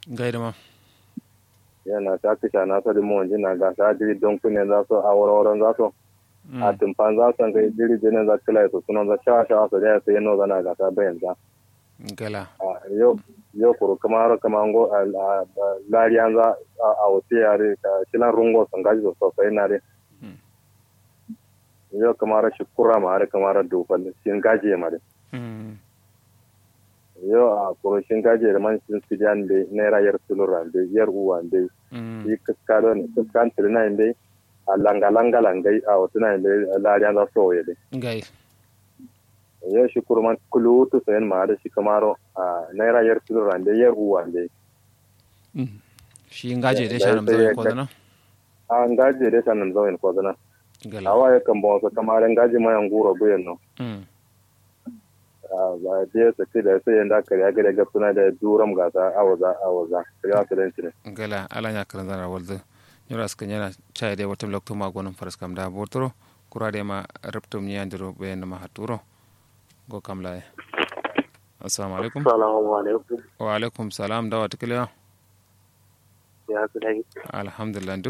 gaida ma yana ta kisha na sadi mu wanji na ga ta jiri don kunne za su a wurin za su a tumfan za su ga jiri jinin za kila su sunan za shawa shawa su da sai no zana ga ta bayan za gala yau yau kuru kama har kama ngo lariyan za a wuce yare ka shilan rungo sun gaji sosai na re yau kama har shukura ma har kama har dofal shin gaji ma re yau a kuru shin gaji da man shin sijan be naira yar sulura be yar uwa be yi kaskalo ne kaskan tirina be a langa langa langai a wata na be lariyan za su waye be gai yau shi kurman kulutu sayan ma da shi kamaro a naira yar sulura be yar uwa be shi ngaje dai shanam zai ko dana a ngaje dai shanam zai ko dana gala awa ya kan bawa kamar ngaji ma yan guro buyan no ba da sa ke da sai yanda kare ga daga suna da duram gasa awaza awaza ya su dan tine gala ala nya kan zara walda yura suka yana chai dai watum lokto ma gonon faras kam da botoro kura de ma reptum nyandiro be na ma haturo go kam lai assalamu alaikum assalamu alaikum wa alaikum salam dawa tikiliya ya su dai alhamdulillah